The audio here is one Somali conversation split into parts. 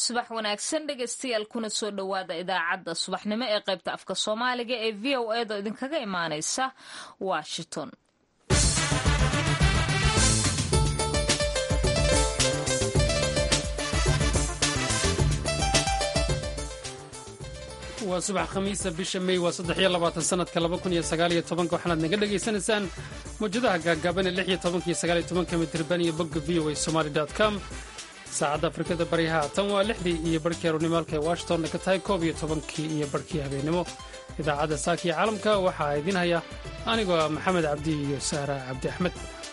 subax wanaagsan dhegaystayaal kuna soo dhowaada idaacadda subaxnimo ee qaybta afka soomaaliga ee v o edo idinkaga imaaneysa washington waa subax khamiisa bisha mey waa saddexiyo labaatan sanadka laba kun iyo sagaaliyo tobanka waxaanaad naga dhagaysanaysaan mawjadaha gaagaaban ee lix iyo tobanka iyo sagaaliyo tobanka mitirban iyo bogga v o a somaali dot com saacadda afrikada baryaha tan waa lixdii iyo barhkii aroornimaalka ee washingtonna ka tahay koob iyo tobankii iyo barhkii habeennimo idaacadda saaka iyo caalamka waxaa idiin haya anigoo ah maxamed cabdi iyo sahra cabdi axmed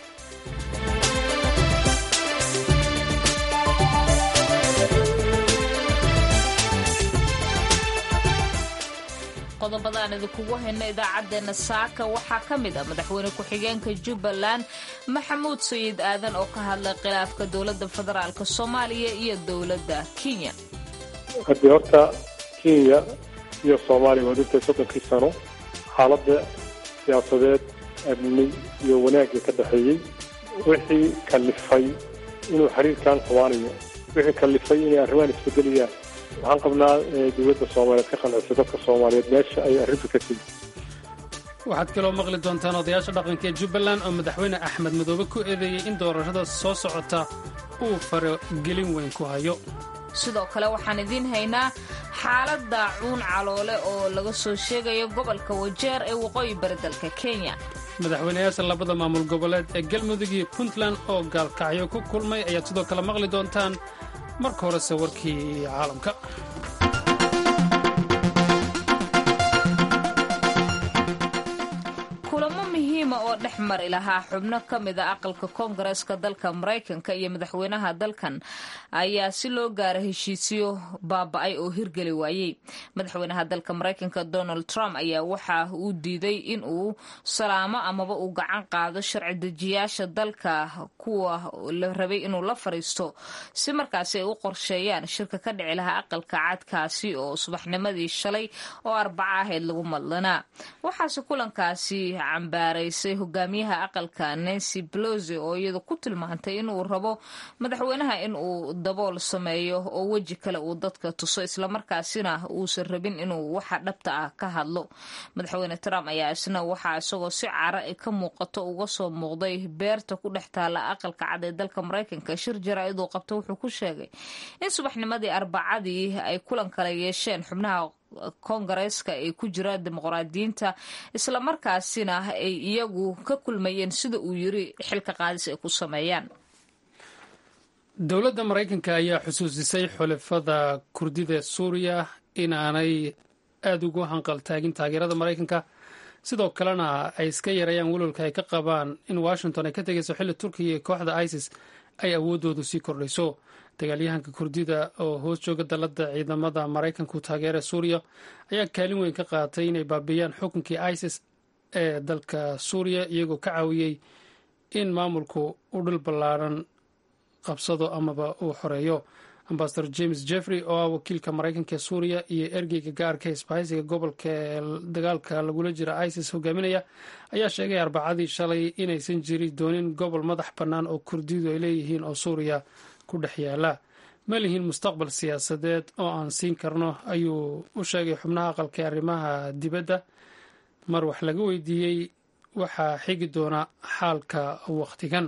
qodobada aan idinkugu hayno idaacaddeenna saaka waxaa ka mid ah madaxweyne ku-xigeenka jubbaland maxamuud sayiid aadan oo ka hadlay khilaafka dowladda federaalk soomaaliya iyo dowladda kenya haddii horta kenya iyo soomaaliya waa dhintay soddonkii sano xaaladda siyaasadeed amni iyo wanaagga ka dhexeeyey wixii kalifay inuu xiriirkan xumaanayo wixii kalifay inay arrimahan isbedelayaan waxaan qabnaa dowladda soomaaliyeed ka qancisa dadka soomaaliyeed meesha ay arrintu ka tegi waxaad kaloo maqli doontaan odayaasha dhaqanka ee jubbaland oo madaxweyne axmed madoobe ku eedeeyey in doorashada soo socota uu faragelin weyn ku hayo sidoo kale waxaan idiin haynaa xaaladda cuun caloole oo laga soo sheegayo gobolka wajeer ee waqooyi bari dalka kenya madaxweynayaasha labada maamul goboleed ee galmudug iyo puntland oo gaalkacyo ku kulmay ayaad sidoo kale maqli doontaan marka horese warkii caalamka kulamo muhiima oo dhex mari lahaa xubno ka mid a aqalka koongareeska dalka maraykanka iyo madaxweynaha dalkan ayaa si loo gaara heshiisyo baaba-ay oo hirgeli waayey madaxweynaha dalka maraykanka donald trump ayaa waxa uu diiday in uu salaamo amaba uu gacan qaado sharci dejiyaasha dalka kuwa la rabay inuu la fariisto si markaasi ay u qorsheeyaan shirka ka dhici lahaa aqalka cadkaasi oo subaxnimadii shalay oo arbaca ahayd lagu madlanaa waxaase kulankaasi cambaaraysay hogaamiyaha aqalka nancy pelosi oo iyadu ku tilmaantay inuu rabo madaxweynaha in uu dabool sameeyo oo weji kale uu dadka tuso islamarkaasina uusan rabin inuu waxa dhabta ah ka hadlo madaxweyne trump ayaa isna waxaa isagoo si cara ka muuqato uga soo muuqday beerta ku dhex taala aqalka cad ee dalka maraykanka shir jaraa-iduu qabto wuxuu ku sheegay in subaxnimadii arbacadii ay kulan kala yeesheen xubnaha koongareeska ay ku jiraan dimuqraadiyiinta islamarkaasina ay iyagu ka kulmayeen sida uu yiri xilka qaadis ay ku sameeyaan dowladda maraykanka ayaa xusuusisay xulafada kurdida suuriya inaanay aada ugu hanqaltaagin taageerada maraykanka sidoo kalena ay iska yareeyaan walwalka ay ka qabaan in washington ay ka tegayso xilli turkiya iyo kooxda isis ay awooddoodu sii kordhayso dagaalyahanka kurdida oo hoos jooga dalladda ciidamada maraykanku taageera suuriya ayaa kaalin weyn ka qaatay inay baabiiyaan xukunkii isis ee dalka suuriya iyagoo ka caawiyey in maamulku u dhul ballaaran qabsado amaba uu xoreeyo ambasador james jeffrey oo ah wakiilka maraykanka ee suuriya iyo ergeyga gaarka isbahaysiga gobolka ee dagaalka lagula jira isis hogaaminaya ayaa sheegay arbacadii shalay inaysan jiri doonin gobol madax bannaan oo kurdidu ay leeyihiin oo suuriya ku dhex yaala ma lihiin mustaqbal siyaasadeed oo aan siin karno ayuu u sheegay xubnaha aqalka ee arrimaha dibadda mar wax laga weydiiyey waxaa xigi doona xaalka wakhtigan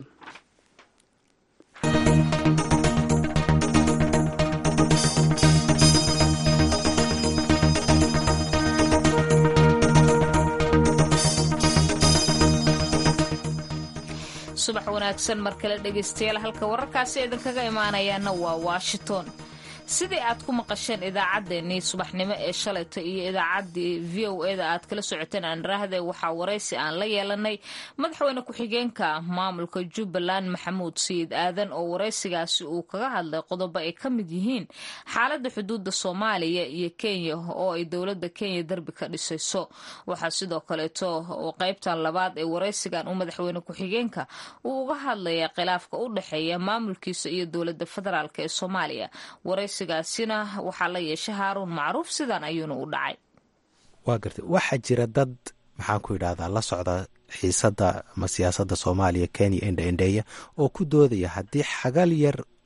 subax wanaagsan mar kale dhegaystayaal halka wararkaasi idinkaga imaanayaana waa washington sidii aad ku maqasheen idaacaddeenii subaxnimo ee shalayta iyo idaacaddii v o e da aad kala socoteen aanraahde waxaa waraysi aan la yeelanay madaxweyne ku-xigeenka maamulka jubbaland maxamuud sayid aadan oo waraysigaasi uu kaga hadlay qodobo ay ka mid yihiin xaaladda xuduudda soomaaliya iyo kenya oo ay dowladda kenya derbi ka dhisayso waxaa sidoo kaleeto oo qaybtan labaad ee waraysigan uu madaxweyne ku-xigeenka uu uga hadlaya khilaafka u dhexeeya maamulkiisa iyo dowladda federaalk ee soomaaliya gaasina waxaa la yeeshay haaruun macruuf sidan ayuuna u dhacay waa gartay waxaa jira dad maxaan ku idhahdaa la socda xiisadda ama siyaasadda soomaaliya kenya indha indheeya oo ku doodaya haddii xagal yar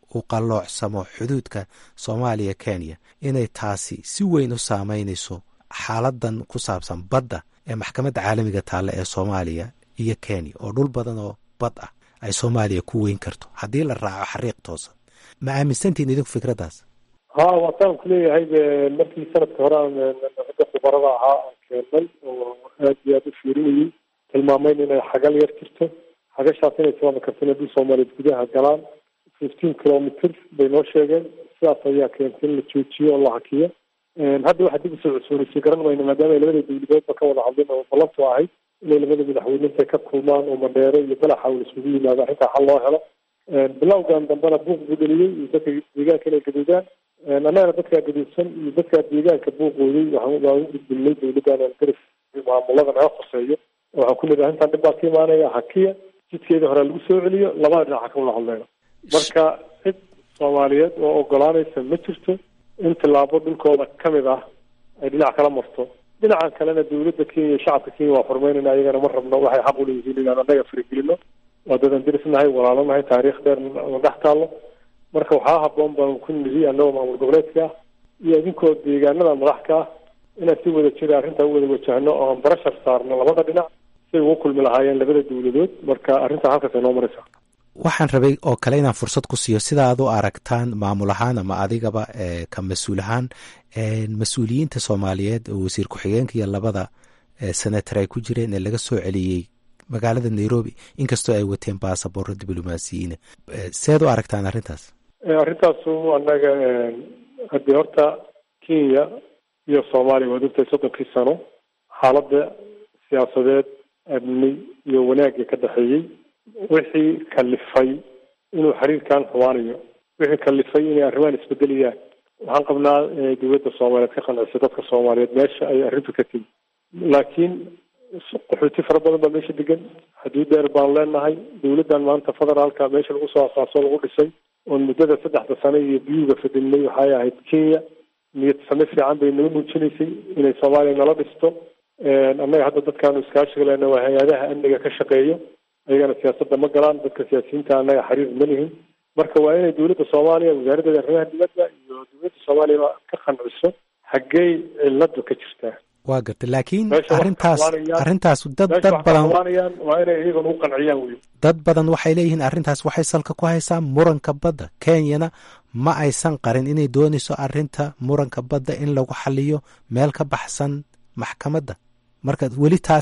uu qalloocsamo xuduudka soomaaliya kenya inay taasi si weyn u saameynayso xaaladan ku saabsan badda ee maxkamadda caalamiga taalla ee soomaaliya iyo kenya oo dhul badan oo bad ah ay soomaaliya ku weyn karto haddii la raaco xariiq toosan ma aaminsantihin idinku fikraddaas ha waataan ku leeyahay markii sanadka hore aan ragga khubarada ahaa aan keennay oo aad iyo aad u fiirinayay tilmaamayn inay xagal yar jirto xagashaas inay sababi karto inay dhul soomaaliyeed gudaha galaan fifteen kilometer bay noo sheegeen sidaas ayaa keentay in la joojiyo oo la hakiyo hadda waxaa dib usoo cusoonaysay garan mayno maadaama ay labada dawladoodba ka wada hadlin oo ballantu ahayd inay labada madaxweyne intay ka kulmaan oo mandheero iyo balaxa uu isugu yimaado arrintaa xal loo helo bilowgan dambena buuq buu dheliyey iyo dadka deegaanka inay gaduudaan annagana dadkaa gaduudsan iyo dadkaa deegaanka buuqooday waxaan waan u gudbinay dawladdan garif maamulada naga khuseeyo waxaan ku nidhi arrintan dhib baa ka imaanaya hakiya jidkeeda hore lagu soo celiyo labada dhinaca ka wada hadleyno marka cid soomaaliyeed oo ogolaanaysa ma jirto in tillaabo dhulkooda ka mid ah ay dhinac kala marto dhinacan kalena dawladda kenya iyo shacabka kenya waa xurmeynayna ayagana ma rabno waxay xaq uleeyihiin inaan annaga faragelino waa dadan dirisnahay walaalanahay taariikh dheer na dhex taallo marka waxaa haboon baan ku nidhi annagoo maamul goboleedka ah iyo idinkoo deegaanada madax ka ah inaan si wada jira arrintaa u wada wajahno oo aan barashar saarno labada dhinac siay ugu kulmi lahaayeen labada dawladood marka arrintaa halkaas ay noo maraysaa waxaan rabay oo kale inaan fursad ku siiyo sida aad u aragtaan maamul ahaan ama adigaba ka mas-uul ahaan mas-uuliyiinta soomaaliyeed oo wasiir ku-xigeenka iyo labada senator ay ku jireen ee laga soo celiyey magaalada nairobi inkastoo ay wateen basaboorro diblomaasiyiina seed u aragtaan arrintaas arrintaasu annaga haddii horta kenya iyo soomaaliya waad ogtahay soddonkii sano xaaladda siyaasadeed amni iyo wanaagga ka dhexeeyey wixii kalifay inuu xiriirkan xumaanayo wixii kalifay inay arrimahan isbedelayaan waxaan qabnaa dowladda soomaaliyeed ka qanciso dadka soomaaliyeed meesha ay arrintu ka timi laakiin qaxooti fara badan baa meesha degan xuduud dheer baan leenahay dowladdan maanta federaalka meesha lagu soo asaaso lagu dhisay oon muddada saddexda sano iyo biyuga fadilnay waxay ahayd kenya niyad same fiican bay naga muujinaysay inay soomaaliya nala dhisto annaga hadda dadkaanu iskaashiga lena waa hay-adaha amniga ka shaqeeyo ayagana siyaasadda ma galaan dadka siyaasiyiinta annaga xiriir ma lihin marka waa inay dowladda soomaaliya wasaaraddeeda arrimaha dibadda iyo dowladda soomaaliya ka qanciso xaggey ciladu ka jirtaa waa gartay laakiin arrintaas arrintaas dad dad badan waa inay iyagana u qanciyaan wey dad badan waxay leeyihiin arrintaas waxay salka ku haysaa muranka badda kenyana ma aysan qarin inay doonayso arrinta muranka badda in lagu xaliyo meel ka baxsan maxkamadda marka weli taas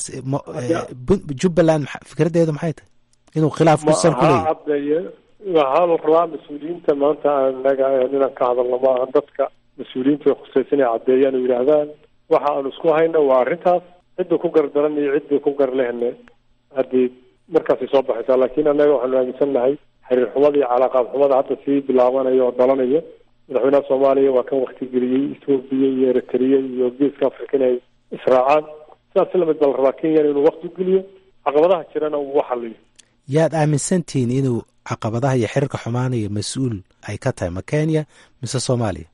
jubbaland fikraddeedu maxay tahay inuu khilaaf ku sal ku leeyahy cadeeye waxaa la rabaa mas-uuliyiinta maanta anaga inaan ka hadalno maaha dadka mas-uuliyiinta way khusaysa inay caddeeyaan oo yidhaahdaan waxa aanu isku hayno waa arrintaas cidda ku gardaran iyo cidda ku gar lehne haddii markaasay soo baxaysaa laakiin annaga waxaanu aaminsan nahay xiriir xumada iyo calaaqaad xumada hadda sii bilaabanayo oo dhalanayo madaxweynaha soomaaliya waa kan waktigeliyey ethoobiya iyo eritrea iyo geeska africa inay israacaan sidaas si lamid baa la rabaa kenyana inuu wakti geliyo caqabadaha jirana uu xaliyo yaad aaminsantihiin inuu caqabadaha iyo xiriirka xumaanaya mas-uul ay ka tahay ma kenya mise soomaaliya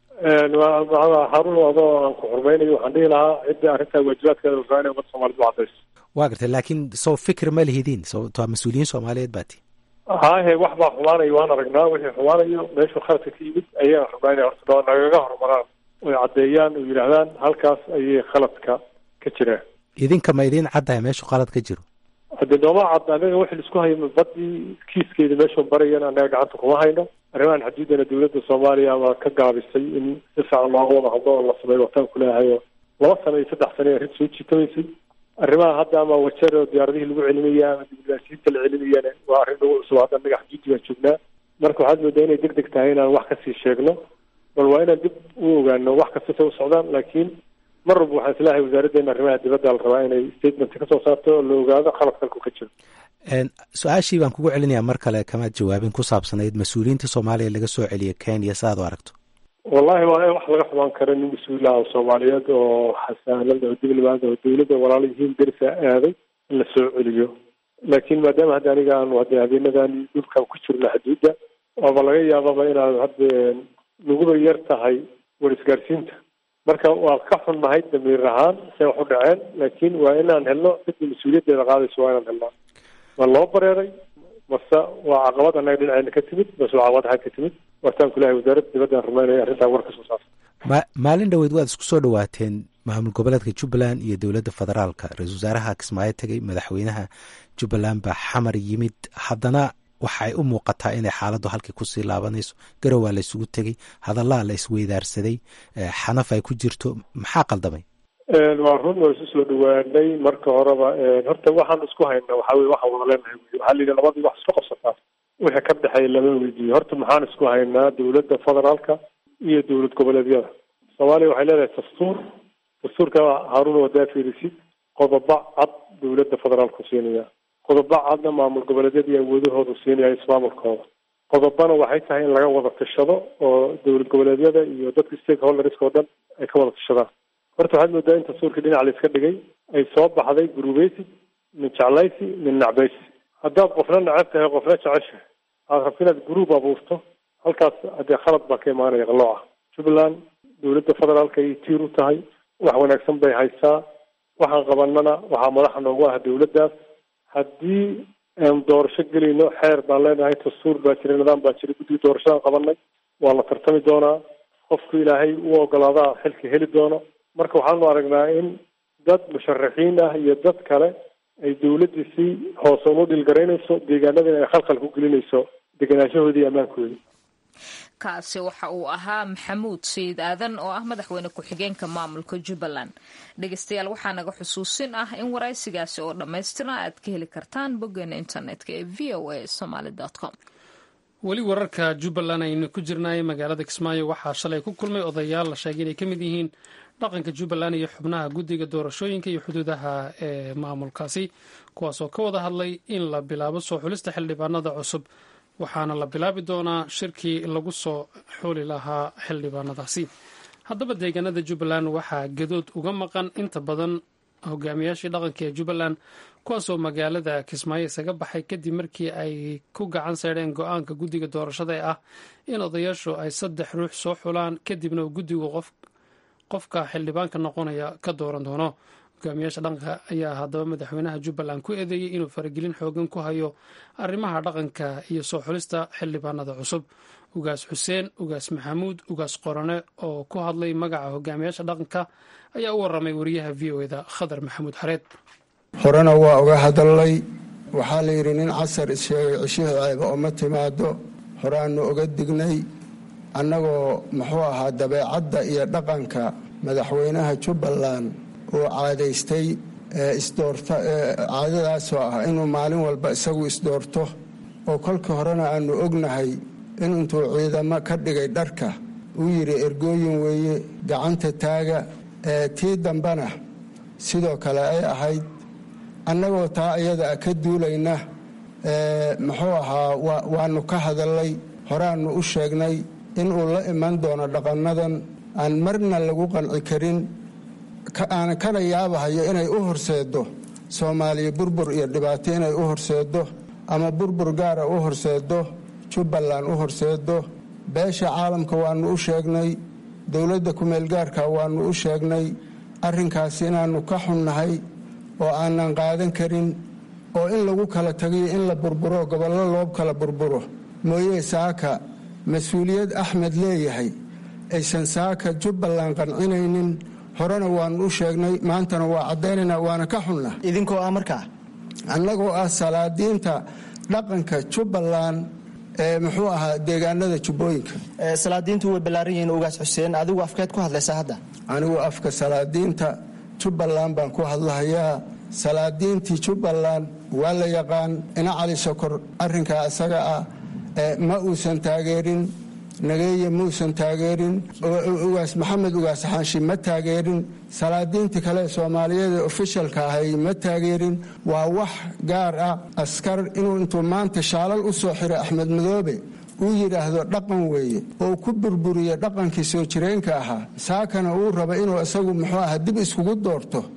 haarun adoo aan ku xurmaynayo waxaan dhihi lahaa cidda arrintaa waajibaadkeeda la rabaa inay ummadda soomaaliyed u cadayso waa gartay laakiin soo fikir ma lihidiin sababto mas-uuliyiin soomaaliyeed baa tii haahe wax baa xumaanayo waan aragnaa wixii xumaanayo meeshuu khaladka ka yimid ayaan rabnaa inay horta nagaga horumaraan oy caddeeyaan oo yidhaahdaan halkaas ayay khaladka ka jiraan idinka ma idiin caddahay meeshuu qalad ka jiro haddii nooma cad anaga wixii laisku hayo badii kiiskeeda meeshuu barayana anaga gacanta kuma hayno arrimahan xaduudana dowladda soomaaliya ama ka gaabisay in si fiican looga wada hadlo oo la sameeyo wataan kuleeyahay oo laba sano iyo saddex sano arrin soo jiitamaysay arrimaha hadda ama wajar oo diyaaradihii lagu celinaya ama diblomaasiyiinta la celinayana waa arrin lagu cusub hadda anaga xaduudi baan joognaa marka waxaad moodaa inay deg deg tahay inaan wax kasii sheegno bal waa inaan dib u ogaano wax kasta say u socdaan laakiin mar walba waxaan islahay wasaaraddeena arrimaha dibadda la rabaa inay statement kasoo saarto oo la ogaado khalad kalku ka jiro su-aashii baan kugu celinayaa mar kale kamaad jawaabin ku saabsanayd mas-uuliyiinta soomaaliya laga soo celiya kenya saaad u aragto wallahi waa wax laga xumaan karo nin mas-uulaha soomaaliyeed oo xasaanad oo diblomaad oo dowladda walaalo yihiin derisa aaday in la soo celiyo laakiin maadaama hadda aniga aanu hadde habeenadan dhulkan ku jirno xaduudda waaba laga yaababa inaad hadde naguba yar tahay war isgaarsiinta marka waa ka xunnahay damiir ahaan say wax u dhaceen laakiin waa inaan helno cidda mas-uuliyaddeeda qaadayso waa inaan helnaa waa loo bareeray mase waa caqabad annaga dhinaceyna ka timid mase waa caqabad xag ka timid waataan kulahay wasaaradda dibaddan rumaynaya arrintaa war ka soo saarta ma maalin dhoweed waad isku soo dhawaateen maamul goboleedka jubbaland iyo dowladda federaalka ra-isul wasaaraha kismaayo tegey madaxweynaha jubbaland baa xamar yimid haddana waxay u muuqataa inay xaaladdu halkii kusii laabanayso garowaa la isugu tegey hadallaa la isweydaarsaday xanaf ay ku jirto maxaa qaldamay waa run waa isu soo dhawaanay marka horeba horta waxaan isku haynaa waxaa weye waxaan wada leenahay wey waxaa la yidhi labadii wax isku qabsataa wixii ka dhexeeya lama weydiiyo horta maxaan isku haynaa dowladda federaalka iyo dowlad goboleedyada soomaaliya waxay leedahay dastuur dastuurka haaruna wadaa fiirisid qodobo cad dowladda federaalku siinaya qodobo cadna maamul goboleedyadii awoodahoodu siinaya ismaamulkooda qodobana waxay tahay in laga wada tashado oo dowlad goboleedyada iyo dadka stakeholderska oo dhan ay ka wada tashadaan horta waxaad moodaa in dastuurkii dhinac la iska dhigay ay soo baxday gurubeysi min jeclaysi min nacbaysi haddaad qofna necab tahay qofna jeceshahay aad rabto inaad guruub abuurto halkaas haddee khalad baa ka imaanaya qalooca jubbaland dowladda federaalka ay tiir u tahay wax wanaagsan bay haysaa waxaan qabanana waxaa madaxa noogu ah dowladdaas haddii aan doorasho gelayno xeer baan leenahay dastuur baa jira nidaam baa jira guddiga doorashadaan qabanay waa la tartami doonaa qofku ilaahay u ogolaadaa xilka heli doono marka waxaanu aragnaa in dad musharaxiin ah iyo dad kale ay dowladdii si hoose unu dhilgaraynayso deegaanadina ay khalkhal ku gelinayso degenaanshahoodii iyo ammaankoodii kaasi waxa uu ahaa maxamuud sayid aadan oo ah madaxweyne ku-xigeenka maamulka jubbaland dhegeystayaal waxaa naga xusuusin ah in waraysigaasi oo dhammaystira aad ka heli kartaan boggeena internetka ee v o a somaly com weli wararka jubbaland aynu ku jirnay magaalada kismaayo waxaa shalay ku kulmay odayaal la sheegay inay ka mid yihiin dhaqanka jubbaland iyo xubnaha guddiga doorashooyinka iyo xuduudaha ee maamulkaasi kuwaasoo ka wada hadlay in la bilaabo soo xulista xildhibaanada cusub waxaana la bilaabi doonaa shirkii lagu soo xooli lahaa xildhibaanadaasi haddaba deegaanada jubbaland waxaa gadood uga maqan inta badan hogaamiyaashii dhaqanka ee jubbaland kuwaasoo magaalada kismaayo isaga baxay kadib markii ay ku gacan seydheen go-aanka guddiga doorashada ee ah in odayaashu ay saddex ruux soo xulaan kadibna uu guddigu qofka xildhibaanka noqonaya ka dooran doono hogaamiyaasha dhaqanka ayaa haddaba madaxweynaha jubbaland ku eedeeyey inuu faragelin xoogan ku hayo arrimaha dhaqanka iyo soo xulista xildhibaanada cusub ugaas xuseen ugaas maxamuud ugaas qorane oo ku hadlay magaca hogaamiyaasha dhaqanka ayaa u waramay wariyaha v o eda khadar maxamuud xareed horena waa uga hadalnay waxaa la yidhi nin casar issheegay cishihi ceeba oma timaado horaanu oga dignay annagoo muxuu ahaa dabeecadda iyo dhaqanka madaxweynaha jubbaland uu caadaystay caadadaasoo ah inuu maalin walba isagu isdoorto oo kolkii horena aanu ognahay in intuu ciidamo ka dhigay dharka uu yidhi ergooyin weeye gacanta taaga tii dambena sidoo kale ay ahayd annagoo taa iyada a ka duulayna muxuu ahaa waanu ka hadalnay horaannu u sheegnay inuu la iman doono dhaqannadan aan marna lagu qanci karin aan kana yaabahayo inay u horseeddo soomaaliya burbur iyo dhibaato inay u horseeddo ama burbur gaara u horseeddo jubbaland u horseeddo beesha caalamka waannu u sheegnay dowladda kumeelgaarka waannu u sheegnay arrinkaas inaannu ka xunnahay oo aanan qaadan karin oo in lagu kala tagiyo in la burburo gobollo loo kala burburo mooye saaka mas-uuliyad axmed leeyahay aysan saaka jubbaland qancinaynin horena waannu u sheegnay maantana waa caddaynayna waana ka xunna idinkoo ah markaa annagoo ah salaadiinta dhaqanka jubbaland ee muxuu ahaa deegaanada jubbooyinka salaadiintu way ballaaran yihiin ugaas xuseen adigu afkeed ku hadlaysaa hadda anigu afka salaadiinta jubbaland baan ku hadlahayaa salaadiintii jubbaland waa la yaqaan ina cali sokor arrinkaa isaga ah ma uusan taageerin nageeye muusan taageerin ugaas maxamed ugaas xaanshi ma taageerin salaadiintii kale soomaaliyeed ee ofishalka ahay ma taageerin waa wax gaar ah askar inuu intuu maanta shaalal u soo xiray axmed madoobe uu yidhaahdo dhaqan weeye oo ku burburiye dhaqankii soo jireenka ahaa saakana uu raba inuu isagu muxuu aha dib iskugu doorto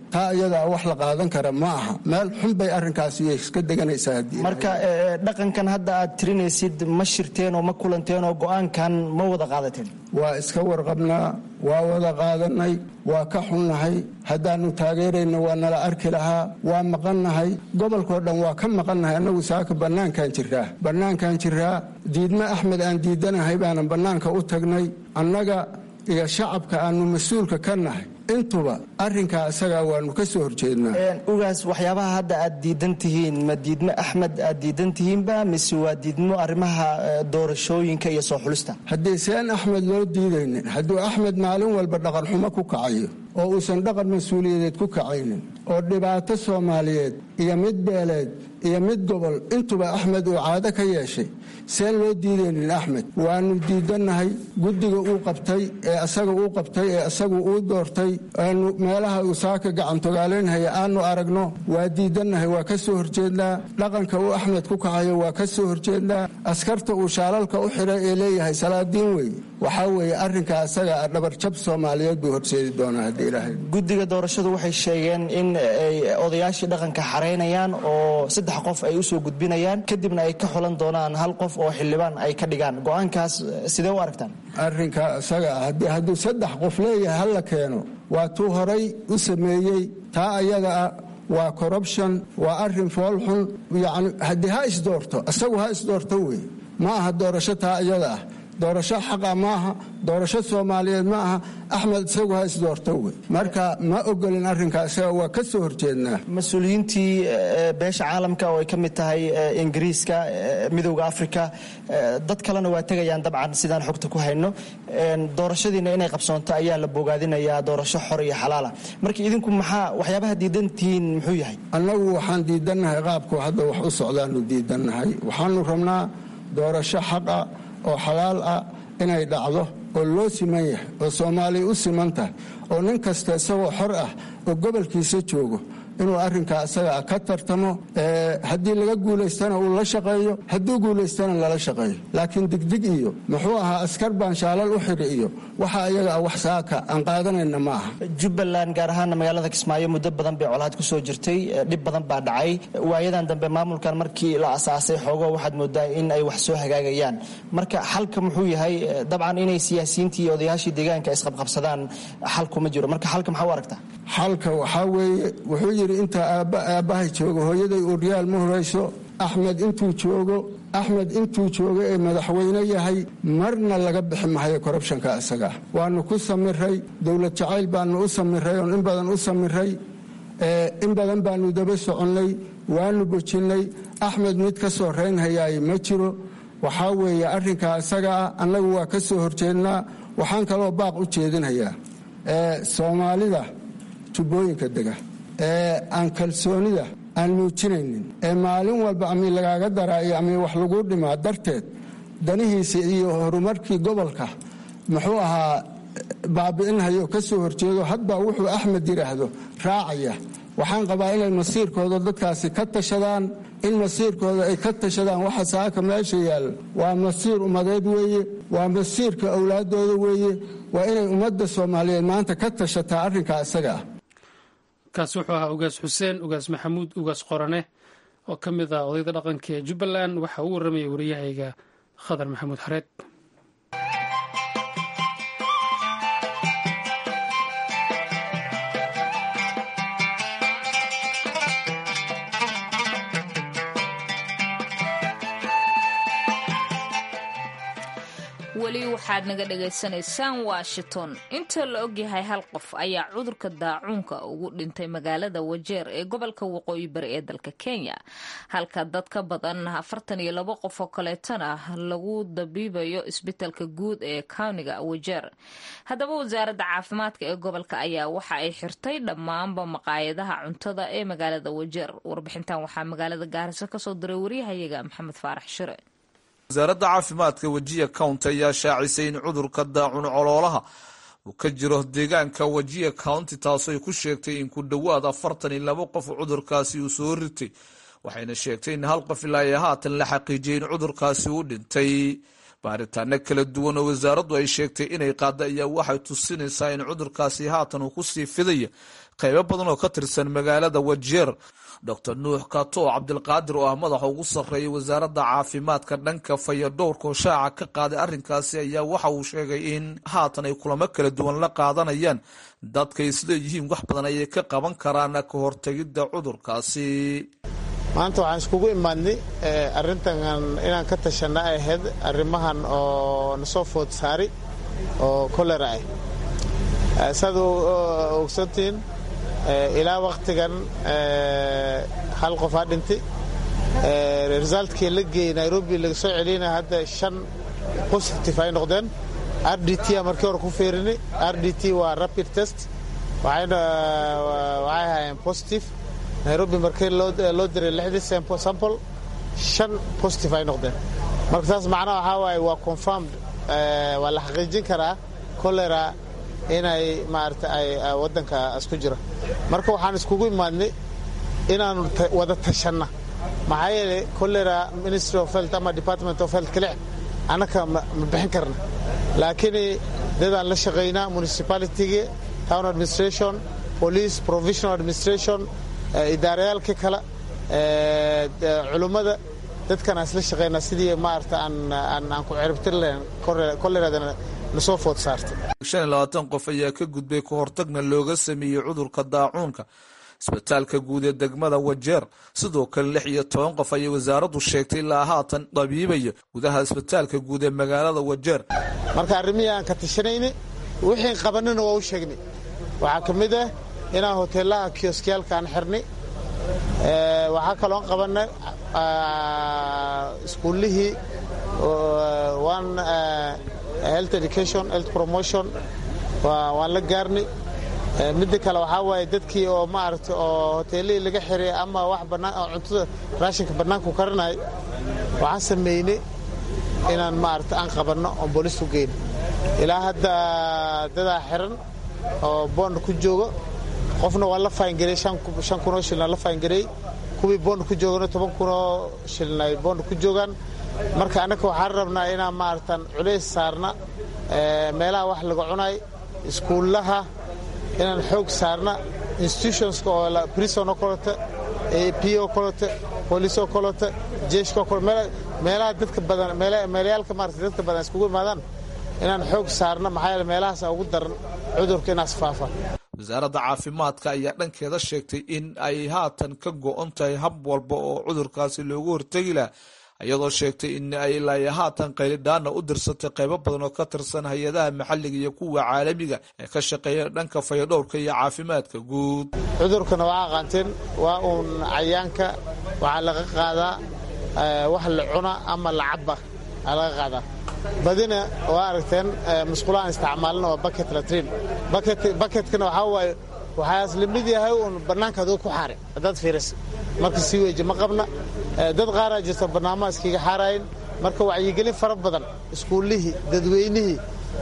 taa iyadaa wax la qaadan kara ma aha meel xun bay arrinkaasi iska deganaysaa haddii marka dhaqankan hadda aad tirinaysid ma shirteen oo ma kulanteen oo go-aankan ma wada qaadateen waa iska warqabnaa waa wada qaadanay waa ka xunnahay haddaannu taageerayna waa nala arki lahaa waa maqannahay gobolkao dhan waa ka maqannahay annagu saaka bannaankaan jiraa bannaankaan jiraa diidme axmed aan diidanahay baanan bannaanka u tagnay annaga iyo shacabka aannu mas-uulka ka nahay intuba arrinkaa isagaa waannu ka soo horjeednaa ugaas waxyaabaha hadda aad diidan tihiin ma diidmo axmed aad diidan tihiinba mise waa diidmo arrimaha doorashooyinka iyo soo xulista haddii seen axmed loo diidaynin hadduu axmed maalin walba dhaqanxumo ku kacayo oo uusan dhaqan mas-uuliyadeed ku kacaynin oo dhibaato soomaaliyeed iyo mid beeleed iyo mid gobol intuba axmed uu caado ka yeeshay seen loo diidaynin axmed waannu diidannahay guddiga uu qabtay ee asaga uu qabtay ee asagu uu doortay aanu meelaha uu saaka gacantogaalaynhaya aanu aragno waa diidannahay waa ka soo horjeednaa dhaqanka uu axmed ku kacayo waa ka soo horjeednaa askarta uu shaalalka u xidhay ee leeyahay salaadiin wey waxaa weeye arrinka asaga dhabarjab soomaaliyeed buu horseedi doonaa haddii ilaahay guddiga doorashadu waxay sheegeen in ay odayaashii dhaqanka xaraynayaan oo saddex qof ay usoo gudbinayaan kadibna ay ka xulan doonaan hal qof oo xildhibaan ay ka dhigaan go-aankaas sidee u aragtaan arrinka isaga ah haddii hadduu saddex qof leeyahay hala keeno waa tuu horay u sameeyey taa ayada ah waa corruption waa arrin foolxun yacni haddii ha isdoorto isagu ha isdoorto wey ma aha doorasho taa iyada ah doorasho xaqa maaha doorasho soomaaliyeed ma aha axmed isagu ha isdoorto wey marka ma ogolin arrinkaa isaga waa ka soo horjeednaa mas-uuliyiintii beesha caalamka oo ay ka mid tahay ingiriiska midowda africa dad kalena waa tegayaan dabcan sidaan xogta ku hayno doorashadiina inay qabsoonto ayaa la bogaadinayaa doorasho xor iyo xalaala marka idinku maxaa waxyaabaha diidantihiin muxuu yahay annagu waxaan diidannahay qaabku hadda wax u socdaanu diidannahay waxaanu rabnaa doorasho xaqa oo xalaal ah inay dhacdo oo loo siman yahay oo soomaaliya u siman tahay oo nin kasta isagoo xor ah oo gobolkiisa joogo inuu arrinkaa isaga ka tartamo haddii laga guulaystana uu la shaqeeyo hadduu guulaystana lala shaqeeyo laakiin digdig iyo muxuu ahaa askar baan shaalal u xidhi iyo waxa iyaga ah wax saaka aan qaadanayna ma aha jubbaland gaar ahaana magaalada kismaayo muddo badan bay colaad ku soo jirtay dhib badan baa dhacay waayadan dambe maamulkan markii la asaasay xoogo waxaad moodaa in ay wax soo hagaagayaan marka xalka muxuu yahay dabcan inay siyaasiyiintii iyo odayaashii deegaanka isqabqabsadaan xalkuma jiro marka xalka maxaa u aragtaa xalka waxaa weeye wuxuu yidhi intaa aabbahay joogo hooyaday uryaal ma horayso axmed intuu joogo axmed intuu joogo ee madaxweyne yahay marna laga bixi mahayo korrubshanka isagaa waanu ku samiray dowlad jacayl baanu u samiray oon in badan u samiray in badan baanu daba soconnay waanu bojinnay axmed mid ka soo reynhayaay ma jiro waxaa weeye arrinkaa isagaa annagu waa ka soo horjeednaa waxaan kaloo baaq u jeedinhayaa soomaalida tubooyinka dega ee aan kalsoonida aan muujinaynin ee maalin walba ami lagaaga daraa iyo ami wax lagu dhimaa darteed danihiisa iyo horumarkii gobolka muxuu ahaa baabi'inhayo ka soo horjeedo hadba wuxuu axmed yidhaahdo raacaya waxaan qabaa inay masiirkooda dadkaasi ka tashadaan in masiirkooda ay ka tashadaan waxa saaka meesha yaalla waa masiir ummadeed weeye waa masiirka owlaadooda weeye waa inay ummadda soomaaliyeed maanta ka tashataa arrinkaa isaga ah kaasi wuxuu ahaa ugaas xuseen ugaas maxamuud ugaas qorane oo ka mid ah odayda dhaqanka ee jubbaland waxa uu warramayay wariyahayga khadar maxamuud xareed weli waxaad naga dhagaysanaysaan washington inta la ogyahay hal qof ayaa cudurka daacuunka ugu dhintay magaalada wajeer ee gobolka waqooyi bari ee dalka kenya halka dad ka badan afartan iyo labo qof oo kaleetana lagu dabiibayo isbitalka guud ee kawniga wajeer haddaba wasaaradda caafimaadka ee gobolka ayaa waxa ay xirtay dhammaanba maqaayadaha cuntada ee magaalada wajeer warbixintan waxaa magaalada gaariso kasoo diray waryahayaga maxamed faarax shire wasaaradda caafimaadka wejiya county ayaa shaacisay in cudurka daacun coloolaha uu ka jiro deegaanka wejiya county taasoo ay ku sheegtay in ku dhowaad afartan iyo labo qof cudurkaasi uu soo ritay waxayna sheegtay in hal qof ilaa iyo haatan la xaqiijiyay in cudurkaasi uu dhintay baaritaano kala duwan oo wasaaraddu ay sheegtay inay qaada ayaa waxay tusinaysaa in cudurkaasi haatan uu kusii fidaya qaybo badan oo ka tirsan magaalada wajeer doctor nuux kato cabdilqaadir oo ah madaxa ugu sarreeyay wasaaradda caafimaadka dhanka fayadhowrka oo shaaca ka qaaday arrinkaasi ayaa waxa uu sheegay in haatan ay kulamo kala duwan la qaadanayaan dadka isleeyihiin wax badan ayay ka qaban karaan ka hortegidda cudurkaasi maanta waxaan iskugu imaadnay arrintan inaan ka tashanna ay ahayd arrimahan oo nasoo food saari oo kolera ah saad ogsantihiin ilaa wakhtigan hal qofaa dhintay resultkii la geeyey nairobi laga soo celiyana hadda shan positive ay noqdeen r d t a markii hore ku fiirinay r d t waa rapid test waxay ahaayeen positive nairobi markii loo diray lixdii sample shan positive ay noqdeen marka taas macnaha waxaa waaye waa confirmed waa la xaqiijin karaa cholera inay maarata ay waddanka isku jiro marka waxaan iskugu imaadnay inaanu wada tashanna maxaa yeelay cholera ministry of health ama department of health kalic annaka ma bixin karna laakiin dadaan la shaqaynaa municipalitygii town administration police provisional administration idaarayaalka kale culummada dadkaan isla shaqaynaa sidii maarata aan ku ciribtir lahayn koleradana nasoo food saartay shan iyo labaatan qof ayaa ka gudbay ka hortagna looga sameeyey cudurka daacuunka isbitaalka guud ee degmada wajeer sidoo kale lix iyo toban qof ayay wasaaraddu sheegtay ilaa haatan dabiibaya gudaha isbitaalka guud ee magaalada wajeer marka arrimihii aan ka tashanayna wixii qabanina waa u sheegnay waxaa ka mid ah inaan hoteelaha kioskiyaalka aan xirnay waxaa kaloon qabannay iskuullihii one health education health promotion waan la gaarnay midda kale waxaa waaye dadkii oo maaragta oo hoteelihii laga xiray ama wax bannaan oo cuntada raashinka bannaanku karinay waxaan sameynay inaan maaragta aan qabanno oon booliis u geyno ilaa hadda dadaa xiran oo boond ku joogo qofna waa la faangarey shan kunoo shilna la faangarey kuwii boond ku joogana toban kunoo shilna ay boond ku joogaan marka annaka waxaan rabnaa inaan maaragtaan culays saarna meelaha wax laga cunay iskuullaha inaan xoog saarna institutionska oo prison oo kaleto p oo kaleto police oo kaleto jeeshka oo kaleto meelaha dadka badan meelayaalka maarata dadka badan iskugu imaadaan inaan xoog saarna maxaa yeele meelahaasa ugu daran cudurka inaas faafa wasaaradda caafimaadka ayaa dhankeeda sheegtay in ay haatan ka go-on tahay hab walba oo cudurkaasi loogu hortegi laha iyadoo sheegtay in ay ilaa haatan qaylidhaana u dirsatay qaybo badan oo ka tirsan hay-adaha maxalliga iyo kuwa caalamiga ee ka shaqeeya dhanka fayadhowrka iyo caafimaadka guud cudurkana waa aqaanteen waa uun cayaanka waxaa laga qaadaa wax la cuna ama la caba aa laga qaadaa badina waa aragteen musqulahaan isticmaalna waa baket latrin baketkana waxaa waaye waxaas lamid yahay uun bannaanka adoo ku xaare haddaad fiirisa marka sii weeji ma qabna dad qaaraa jirta barnaamaha iskiga xaarayn marka wacyigelin fara badan iskuullihii dadweynihii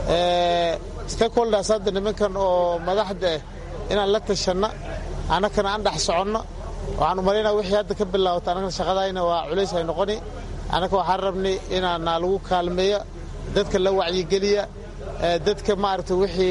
stakeholders hadda nimankan oo madaxda ah inaan la tashanna annakana aan dhex soconno waxaan umalaynaa wixii hadda ka bilaawata annagana shaqadayna waa culays ay noqoni annaka waxaan rabnay inaana lagu kaalmeeya dadka la wacyigeliya dadka maaragta wixii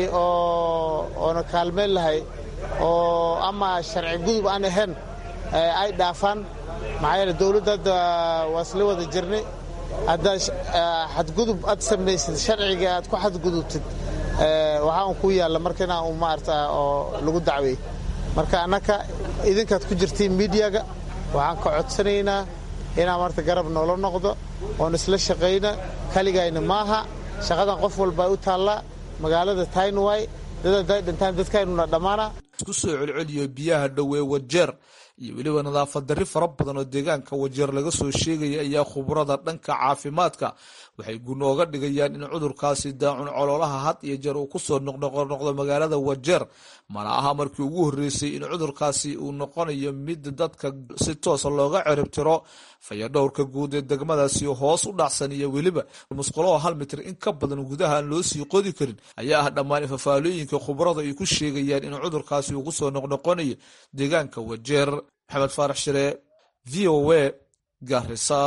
oona kaalmeyn lahay oo ama sharci gudub aan ahayn ay dhaafaan maxaa yeele dowladda hadda waa isla wada jirnay haddaad xadgudub aad samaysid sharciga aad ku xadgudubtid waxaa un ku yaalla marka inaa un maarata oo lagu dacweey marka annaka idinkaad ku jirtiin miidiyaga waxaan ka codsanaynaa inaa marta garab noola noqdo oon isla shaqayna kaligayna maaha shaqadan qof walba u taallaa magaalada taynway dad hadday dhintaan dadkaynuna dhammaana isku soo celceliyo biyaha dhowee wajeer iyo weliba nadaafad darri fara badan oo deegaanka wajeer laga soo sheegaya ayaa khubrada dhanka caafimaadka waxay gunooga dhigayaan in cudurkaasi daacun coloolaha had iyo jeer uu kusoo noqnoqnoqdo magaalada wajeer mana aha markii ugu horreysay in cudurkaasi uu noqonayo mid dadka si toosa looga ciribtiro fayadhowrka guud ee degmadaasi hoos u dhacsan iyo weliba musqulaho hal mitir in ka badan gudaha aan loo sii qodi karin ayaa ah dhammaan fafaalooyinka khubrada ay ku sheegayaan in cudurkaasi uu kusoo noqnoqonayo deegaanka wajeer maxamed faarax shire v o a garisa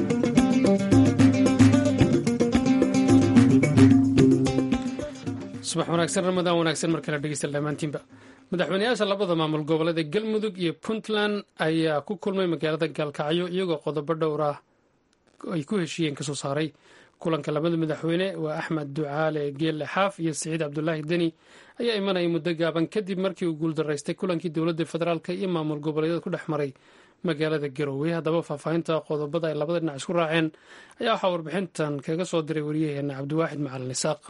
subax subax wanaagsan ramadaan wanaagsan mar kale dhegeysta dhammaantiinba madaxweyneyaasha labada maamul goboleed ee galmudug iyo puntland ayaa ku kulmay magaalada gaalkacyo iyagoo qodobo dhowr ah ay ku heshiiyeen kasoo saaray kulanka labada madaxweyne waa axmed ducaale geelle xaaf iyo siciid cabdulaahi deni ayaa imanaya muddo gaaban kadib markii uu guuldaraystay kulankii dowladda federaalk iyo maamul goboleedyada ku dhex maray magaalada garowe haddaba faahfaahinta qodobada ay labada dhinac isku raaceen ayaa waxaa warbixintan kaga soo diray waryaheena cabdiwaaxid macalin isaaq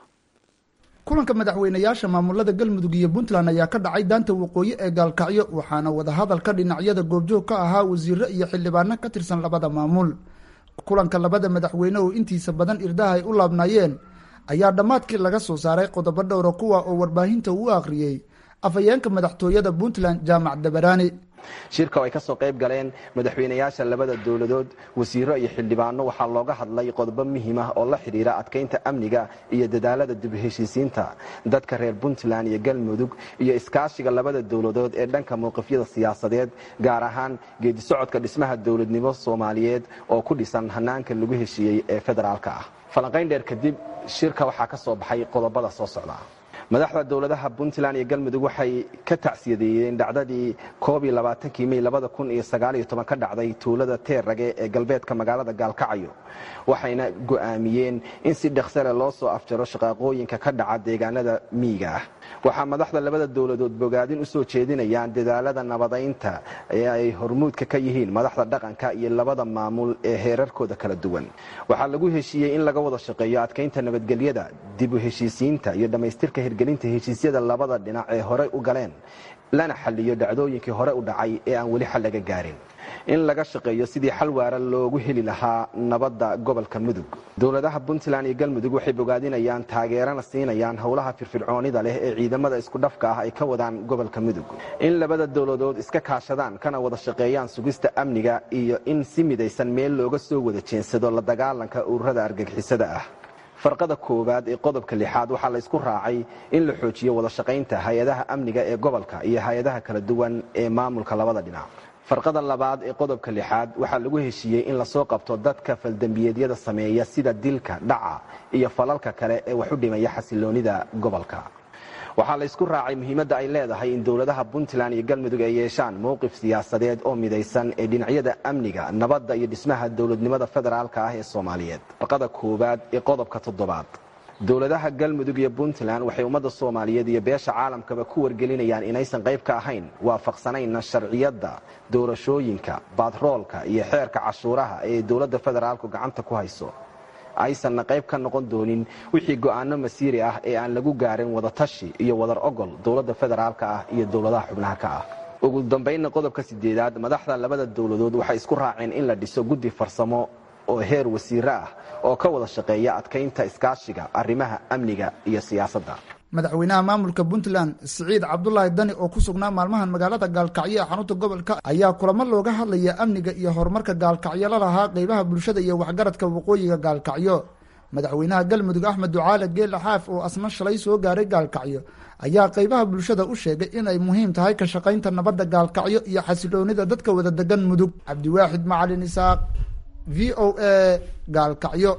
kulanka madaxweynayaasha maamulada galmudug iyo puntland ayaa ka dhacay daanta waqooyi ee gaalkacyo waxaana wadahadalka dhinacyada goobjoog ka ahaa wasiiro iyo xildhibaano ka tirsan labada maamul kulanka labada madaxweyne oo intiisa badan irdaha ay u laabnaayeen ayaa dhammaadkii laga soo saaray qodobo dhowra kuwa oo warbaahinta uu akhriyey afhayeenka madaxtooyada puntland jaamac dabaraani shirka oo ay ka soo qayb galeen madaxweynayaasha labada dowladood wasiiro iyo xildhibaano waxaa looga hadlay qodobo muhiim ah oo la xidhiira adkaynta amniga iyo dadaalada dib heshiisiinta dadka reer puntland iyo galmudug iyo iskaashiga labada dowladood ee dhanka mowqifyada siyaasadeed gaar ahaan geedisocodka dhismaha dowladnimo soomaaliyeed oo ku dhisan hanaanka lagu heshiiyey ee federaalka ah falanqayn dheer kadib shirka waxaa ka soo baxay qodobada soo socda madaxda dowladaha puntland iyo galmudug waxay ka tacsiyadeeyeen dhacdadii koob iyo labaatankii mey labada kun iyo sagaaliyo toban ka dhacday tuulada teerrage ee galbeedka magaalada gaalkacyo waxayna go'aamiyeen in si dhaqsale loo soo afjaro shaqaaqooyinka ka dhaca deegaanada miyiga ah waxaa madaxda labada dowladood bogaadin u soo jeedinayaan dadaalada nabadaynta ee ay hormuudka ka yihiin madaxda dhaqanka iyo labada maamul ee heerarkooda kala duwan waxaa lagu heshiiyey in laga wada shaqeeyo adkaynta nabadgelyada dib u heshiisiinta iyo dhammaystirka hirgelinta heshiisyada labada dhinac ee horey u galeen lana xaliyo dhacdooyinkii hore u dhacay ee aan weli xal laga gaarin in laga shaqeeyo sidii xal waara loogu heli lahaa nabadda gobolka mudug dowladaha puntland iyo galmudug waxay bogaadinayaan taageerana siinayaan howlaha firfircoonida leh ee ciidamada isku dhafka ah ay ka wadaan gobolka mudug in labada dowladood iska kaashadaan kana wada shaqeeyaan sugista amniga iyo in si midaysan meel looga soo wada jeensado la dagaalanka ururada argagixisada ah farqada koowaad ee qodobka lixaad waxaa laysku raacay in la xoojiyo wada shaqaynta hay-adaha amniga ee gobolka iyo hay-adaha kala duwan ee maamulka labada dhinac farqada labaad ee qodobka lixaad waxaa lagu heshiiyey in lasoo qabto dadka faldembiyeedyada sameeya sida dilka dhaca iyo falalka kale ee wax u dhimaya xasiloonida gobolka waxaa laysku raacay muhiimadda ay leedahay in dowladaha puntland iyo galmudug ay yeeshaan mowqif siyaasadeed oo midaysan ee dhinacyada amniga nabadda iyo dhismaha dowladnimada federaalka ah ee soomaaliyeed farqada koowaad ee qodobka toddobaad dowladaha galmudug iyo puntland waxay ummadda soomaaliyeed iyo beesha caalamkaba ku wargelinayaan inaysan qayb ka ahayn waafaqsanayna sharciyadda doorashooyinka batroolka iyo xeerka cashuuraha ee dowladda federaalku gacanta ku hayso aysanna qayb ka noqon doonin wixii go'aano masiiri ah ee aan lagu gaarin wadatashi iyo wadar ogol dowladda federaalka ah iyo dowladaha xubnaha ka ah ugu dambaynna qodobka sideedaad madaxda labada dowladood waxay isku raaceen in la dhiso guddi farsamo oo heer wasiiro ah oo ka wada shaqeeya adkaynta iskaashiga arrimaha amniga iyo siyaasadda madaxweynaha maamulka puntland siciid cabdulaahi dani oo ku sugnaa maalmahan magaalada gaalkacyo ee xarunta gobolka ayaa kulamo looga hadlaya amniga iyo horumarka gaalkacyo la lahaa qeybaha bulshada iyo waxgaradka waqooyiga gaalkacyo madaxweynaha galmudug axmed ducaale geela xaaf oo asna shalay soo gaaray gaalkacyo ayaa qeybaha bulshada u sheegay inay muhiim tahay ka shaqaynta nabadda gaalkacyo iyo xasiloonida dadka wada degan mudug cabdiwaaxid macalin isaaq v o a gaalkacyo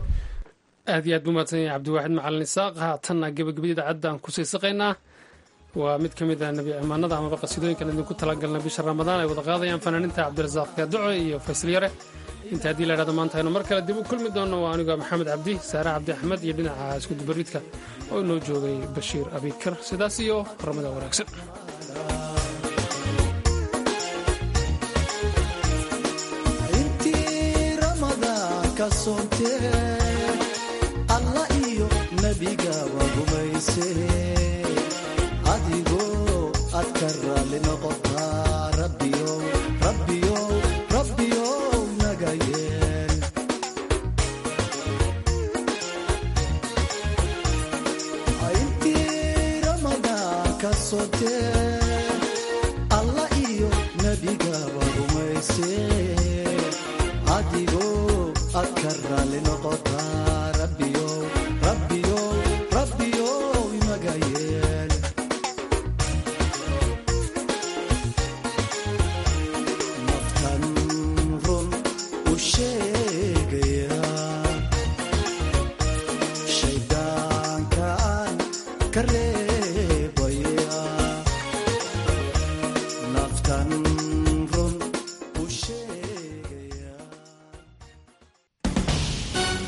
aad iyo aad buu mahadsan yahay cabdiwaaxid macalin isaaq haatanna gebagabada idaacadda aan kusii saqaynaa waa mid ka mid ah nebi cimaanada amaba qasiidooyinkan idinku talagalna bisha ramadaan ay wada qaadayaan fanaaniinta cabdirasaaq kaaduco iyo faysal yare inta haddii la idhahdo maanta aynu mar kale dib u kulmi doonno waa anigoo maxamed cabdi saare cabdi axmed iyo dhinaca iskudubaridka oo inoo joogay bashiir abikar sidaas iyo ramadaan wanaagsan alla iyo nebiga wagumayse adigoo aad ka raalli noqotaa rabbiyow rabbiyow rabbiyow naga yeel intii ramadaan ka sotee alla iyo nebiga wagumayse adigoo aad ka raalli noqotaa rabbiyow